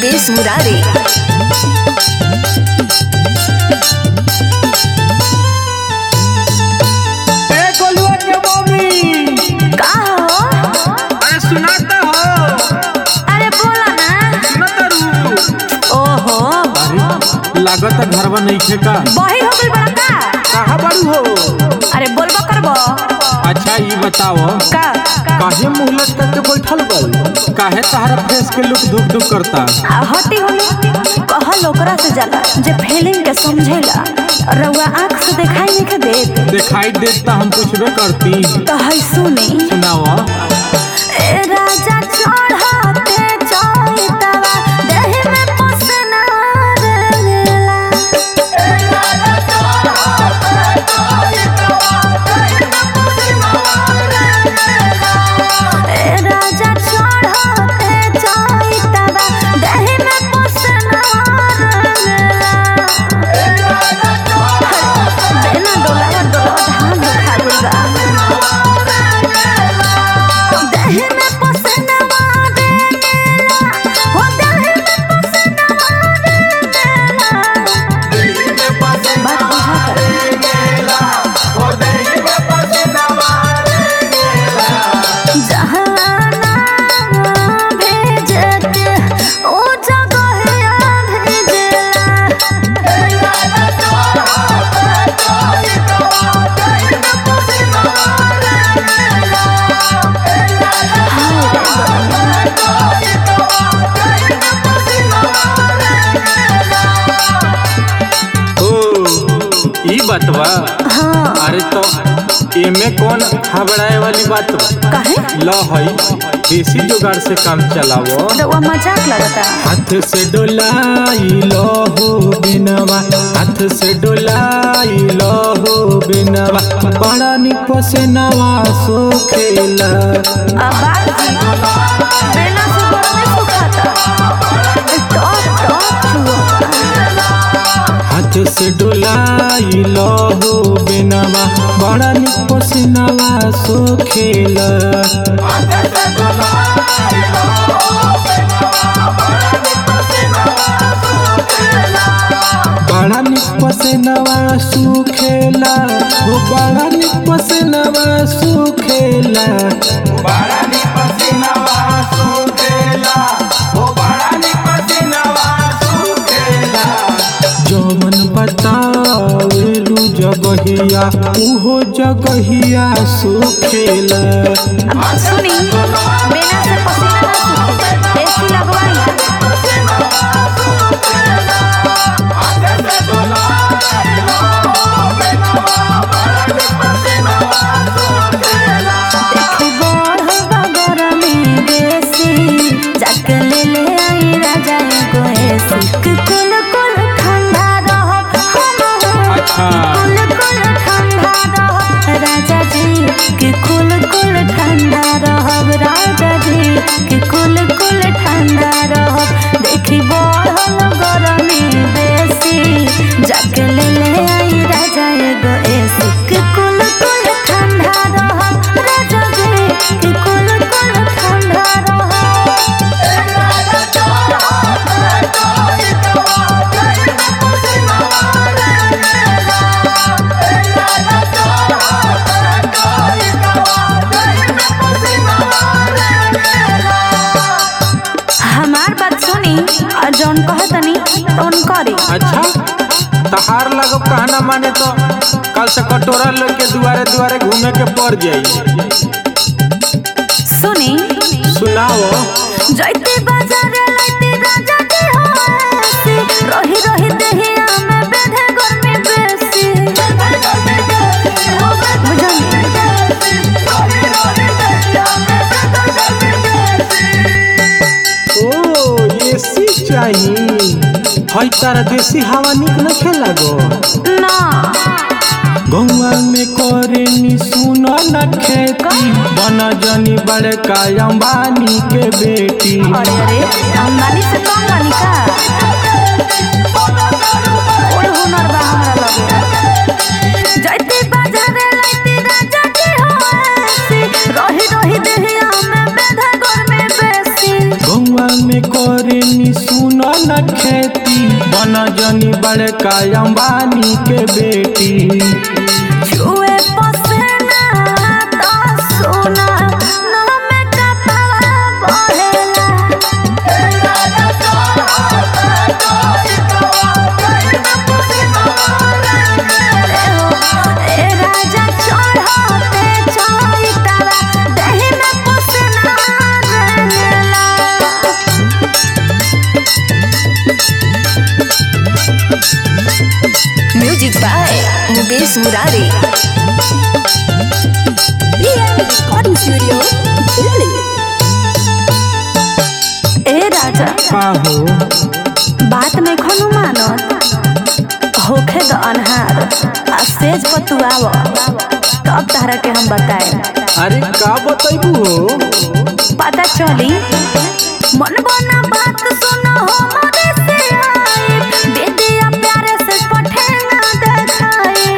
मुकेश मुरारी ए गोलुआ के मम्मी का हो अरे सुनाता हो अरे बोला ना सुनाता रू ओहो अरे लागत घरवा नइखे का बही हो गइल बड़ा का कहा बारू हो अरे बोलबो करबो अच्छा ई बताओ का काहे मुंह लटक के बैठल बल काहे तहरा फेस के लुक धुक धुक करता आ हटी होले कहल ओकरा से जाला जे फीलिंग के समझेला रउआ आंख से दिखाई नहीं के देत दिखाई देत त हम पूछबे करती तो है सुनी सुनाओ ए राजा चढ़ाते चैतवा देहि में पसना रेला ए राजा चढ़ाते चैतवा देहि में पसना रेला बेना डोला डोला धान खा देहि में पसनवा रेला हो देहि में पसनवा रेला बात बुझा कर जहाना भेजते ओ जगहिया भेजला ओ ई बतवा हाँ अरे तो एमे कौन घबराए वाली बात बा काहे ल हई देसी जुगाड़ से काम चलावो रउआ मजाक लगता हाथ से डोलाई लो हो बिनवा हाथ से डोलाई लो हो बिनवा बड़ा निक से नवा सो खेला अब बात जी बेना से बड़ा नहीं सुखाता टॉप टॉप छुआ हाथ से डोलाई लो हो बिनवा बड़ा निक से नवा सो खेला बड़ा निक से नवा सुखेला वो बड़ा निक से नवा सुखेला जमन बतावेलू जगहिया उहो जगहिया सुखेला सुनी बेना से पसीना ना सूखे एसी लगवाई देखी बढ़वा गरमी बेसी जाके ले ले आई राजा एगो एसी कि कुल कुल ठंडा रहब हम अच्छा। कुल कुल ठंडा रहब राजा जी कि कुल कुल ठंडा रहब राजा जी कि कुल कुल ठंडा रहब देखी बढ़ल गरमी बेसी जाके ले ले आई राजा एगो एसी कि कुल कुल ठंडा रहब राजा जी कि कुल कुल ठंडा रहब हमार बात सुनी और जौन कहतनी तौन करी अच्छा तहार लगब कहना माने तो कल से कटोरा लेके दुआरे दुआरे घूमे के पड़ जाई सुनी सुनाओ जैते बाजार लाइते राजा जी हो ऐसी रही रही देहिया में बेधे गर्मी बेसी ओ एसी चाहिए हई तारा देसी हवा निक न खेला गो ना गौवा में करे नी सुनो न खेती बन जनी बड़का अंबानी के बेटी अरे अरे अंबानी से कम बानी का ओए हुनर बा हमरा लगे जैते बाजार लाइते राजा जी हो ऐसी रही रही देहिया में बेधे गर्मी बेसी गौवा में करे नी सुन न खेती बन जनी बड़का अंबानी के बेटी छुए पसीना तो सोना नाम कतवा बढ़ेला ए राजा चढ़ते चढ़तवा देहि में पसीना रहेला music by Mukesh Murari recording studio Delhi ए राजा का हो बात में खनु मानत होखे द अनहार आ सेज पतुआव तब तारा के हम बताए अरे का बतैबू हो पता चली मन बना बात सुनो हो मोरे से आई बेदिया प्यारे से पठेना देखाई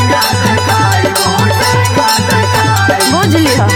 बुझली हो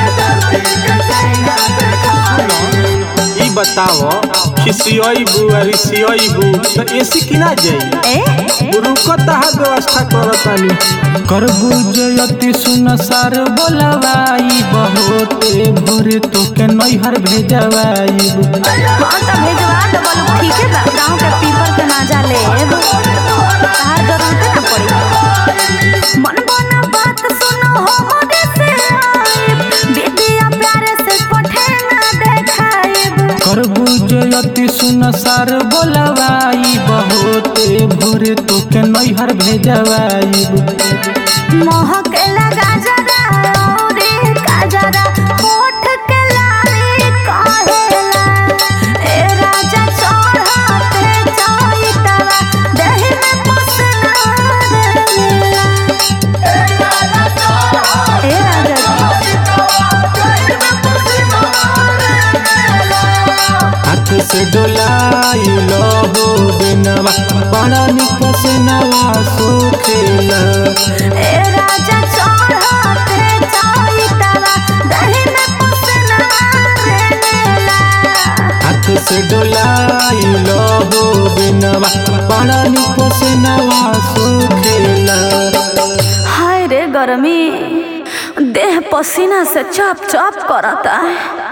ई बताओ खिसियबू अरिसियबू तो एसी किना जाई ए रुकत हा व्यवस्था करतानी करबू जयति सुन सार बोलवाई बहुते भोरे तोके नैहर भेजवाई हाँ तो भेजवा दबल ठीक है बा गाँव के पीपर के ना जा लेब तार जरूरत ना पड़ी मन बना बात सुनो हो मोरे से आइब बेटिया प्यारे से पठे ना देखाइब करबू जयति सुन सार बोलवाई बहुते भोरे तोके नैहर भेजवाई महके लगा जरा औरे काजरा होठ के लाली कहेला ए राजा चढ़ते चढ़तवा देहि में पसना रहेला ए राजा हाथ से डोलाई लहो बिनवा बड़ा निक से नवा सोखेला ए राजा चढ़ते चढ़तवा देहि में पसना रहेला हाथ से डोलाई लहो बिनवा बड़ा निक से नवा सोखेला हाय रे गर्मी देह पसीना से चप चप करता है